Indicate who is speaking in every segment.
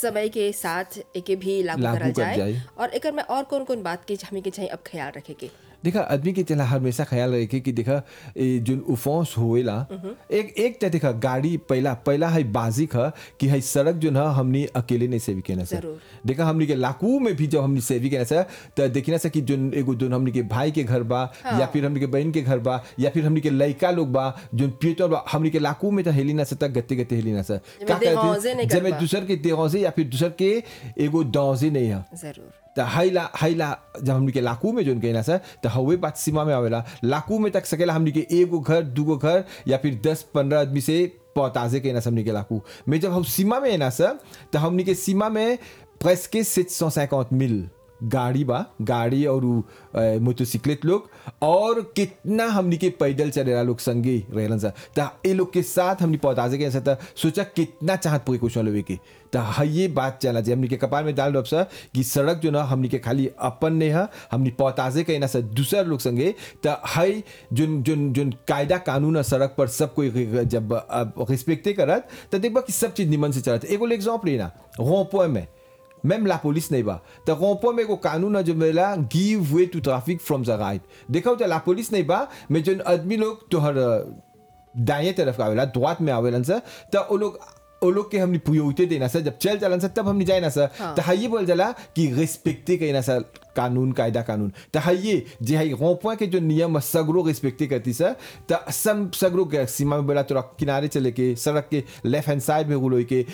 Speaker 1: समय के साथ एके भी लागू
Speaker 2: लागू
Speaker 1: करल
Speaker 2: कर
Speaker 1: जाए
Speaker 2: जाए।
Speaker 1: और एकर में और कौन कौन बात के हमें के चाहिए अब ख्याल रखे के
Speaker 2: देखा आदमी के चला हमेशा ख्याल रखे कि देखा ए जोन उफोंस होएला एक एक त देखा गाड़ी पहला पहला है बाजिक है कि है सड़क जो है हमनी अकेले नहीं सेवी केना सर
Speaker 1: जरूर।
Speaker 2: देखा हमनी के लाकू में भी जब हमनी सेवी केना सर त देखिना सर कि जोन एगो जोन हमनी के भाई के घर बा या फिर हमनी के बहन के घर बा या फिर हमनी के लड़का लोग बा जोन पियतोर बा हमनी के लाकू में त हेली ना सर त गत्ते गत्ते हेली ना सर
Speaker 1: जेमे देहौंजे नहीं कर
Speaker 2: जब
Speaker 1: बा।
Speaker 2: दूसर के देहौंजे या फिर दूसर के एगो दौजे नहीं है
Speaker 1: जरूर
Speaker 2: त हाइला हाइला जब हमनी के लाकू में जोन कहना सर त हवे बात सीमा में आवेला लाकू में तक सकेला हमनी के एगो घर दूगो घर या फिर दस पंद्रह आदमी से पौताजे कहना हमनी के लाकू में जब हम सीमा में है ना सर त हमनी के सीमा में प्रेस्के सेट सौ सैकौत मिल गाड़ी बा गाड़ी और उ, अ, मोटरसाइकिलेट लोग और कितना हमनी के पैदल चलेला लोग संगे रहलन सा त ए लोग के साथ हमनी पौताजे के साथ सोचा कितना चाहत प्रिकॉशन लेवे के त ये बात चला जे हमनी के कपाल में डाल दब सा कि सड़क जो ना हमनी के खाली अपन ने है हमनी पौताजे के ना सा दूसर लोग संगे त हई जोन जोन जोन कायदा कानून है सड़क पर सब कोई जब रिस्पेक्टे करत त देखबा कि सब चीज निमन से चलत एगो एग्जांपल लेना रोपो में même la police नहीं बा त रोपो में एगो कानून है जो मेला give way to traffic from the right देखो तो la police नहीं बा में जो आदमी लोग तोहर दाएं तरफ का आवेला द्वात में आवेलन सर त ओ लोग ओ लोग के हमनी पुयोते देना सर जब चल चलन सर तब हमनी जाए ना सर
Speaker 1: हाँ।
Speaker 2: त हाइये बोल जाला कि रिस्पेक्टे कहना सर कानून कायदा कानून त हाइये जे हाई रोपो के जो नियम है, सगरो रिस्पेक्टे करती सर त सब सगरो के सीमा में बोला तोरा किनारे चले के सड़क के लेफ्ट हैंड साइड में गुलोई के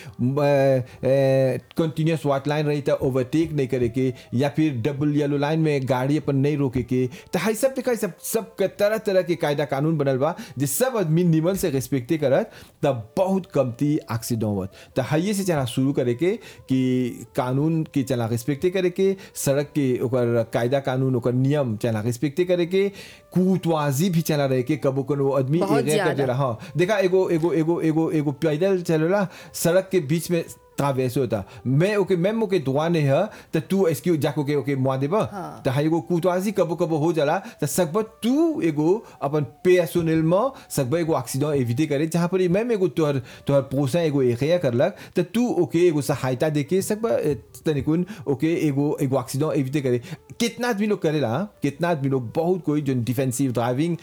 Speaker 2: कंटिन्यूस वाइट लाइन रही त ओवरटेक नहीं करे के या फिर डबल येलो लाइन में गाड़ी अपन नहीं रोके के त हाई सब देखा सब सब के तरह तरह के कायदा कानून बनल बा जे सब आदमी निमन से रिस्पेक्टे करत त बहुत कमती एक्सीडेंट होत त हाइये से चला शुरू करे के कि कानून के चला रिस्पेक्टे करे के सड़क के ओकर कायदा कानून ओकर नियम चला रिस्पेक्टे करे के कुतवाजी भी चला रहे के कबो कोनो आदमी
Speaker 1: बहुत
Speaker 2: एगे कर
Speaker 1: ज्यादा।
Speaker 2: देला हाँ देखा एगो एगो एगो एगो एगो पैदल चलेला सड़क के बीच में ट्रावेस होता मैं ओके मैं ओके दुआ नहीं है तो तू इसकी जाको के ओके मुआ देबा
Speaker 1: हाँ।
Speaker 2: तो हाँ एगो कुतवाजी कबो कबो हो जाला तो सकबा तू एगो अपन पेसोनल में सकबा एगो एक्सीडेंट एविटे करे जहाँ पर मैं एगो तोहर तोहर पोसा एगो एखिया करलक तो तू ओके एगो सहायता देके सकबा ए, तनिकुन ओके एगो एगो एक्सीडेंट एविटे करे कितना आदमी लोग करेला हाँ? कितना आदमी लोग बहुत कोई जो डिफेंसिव ड्राइविंग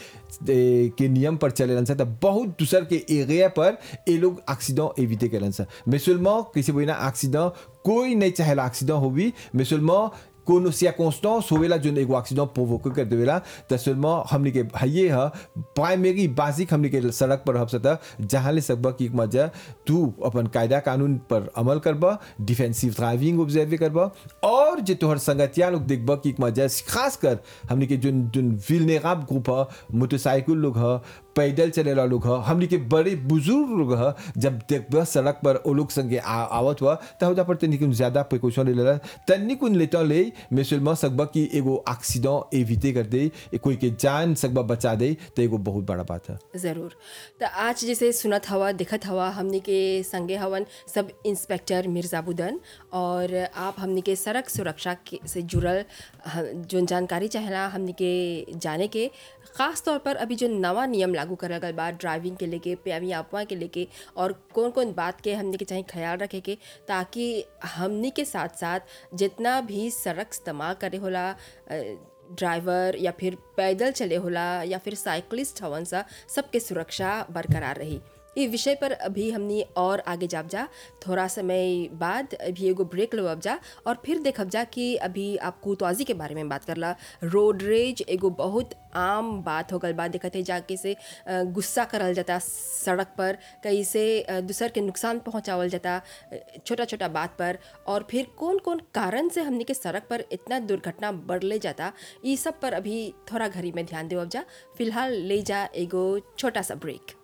Speaker 2: ए, के नियम पर चलेलन सा त बहुत दूसर के एरिया पर ए लोग एक्सीडेंट एविटे करेलन सा मुसलमान किसी बोइना एक्सीडेंट कोई नहीं चाहेला एक्सीडेंट होवी मुसलमान कोनो circonstance होवेला जो एगो एक्सीडेंट प्रोवोक कर देवेला त seulement हमनी के हइये ह प्राइमरी बेसिक हमनी के सड़क पर हब सता जहाँ ले सकबा कि मजा तू अपन कायदा कानून पर अमल करबा डिफेंसिव ड्राइविंग ऑब्जर्व करबा और जे तोहर संगतिया लोग देखबा कि मजा खास कर हमनी के जोन जोन विलनेराब ग्रुप ह मोटरसाइकिल लोग ह पैदल चलेला लोग ह हमनी के बड़े बुजुर्ग लोग ह जब देखबा सड़क पर ओ लोग संगे आ, आवत हुआ त होदा पर तनिकुन ज्यादा प्रिकॉशन ले लेला तनिकुन लेता ले मुसलमान सकबा कि एगो एक्सीडेंट एविटे कर दे ए कोई के जान सकबा बचा दे तो एगो बहुत बड़ा बात है
Speaker 1: ज़रूर तो आज जैसे सुनत हवा दिखत हवा हमनी के संगे हवन सब इंस्पेक्टर मिर्ज़ाबुदन और आप हमनी के सड़क सुरक्षा के से जुड़ल ह- जोन जानकारी चाहेला हमनी के जाने के ख़ास तौर पर अभी जो नवा नियम लागू करल गल बा ड्राइविंग के लेके प्यामी अफवाह के लेके और कौन कौन बात के हमनी के चाहे ख्याल रखे के ताकि हमनी के साथ साथ जितना भी सड़क इस्तेमाल करे होला अ, ड्राइवर या फिर पैदल चले होला या फिर साइकिलिस्ट हवन सा सबके सुरक्षा बरकरार रही ये विषय पर अभी हमनी और आगे जाब जा थोड़ा समय बाद अभी एगो ब्रेक लेवब जा और फिर देखब जा कि अभी आप कुतवाजी के बारे में बात करला रोड रेज एगो बहुत आम बात हो गल बा देखत है जाके से अ, गुस्सा करल जाता सड़क पर कैसे अ, दूसर के नुकसान पहुंचावल जाता छोटा छोटा बात पर और फिर कौन कौन कारण से हमनी के सड़क पर इतना दुर्घटना बढ़ले जाता ये सब पर अभी थोड़ा घड़ी में ध्यान देवब जा फिलहाल ले जा एगो छोटा सा ब्रेक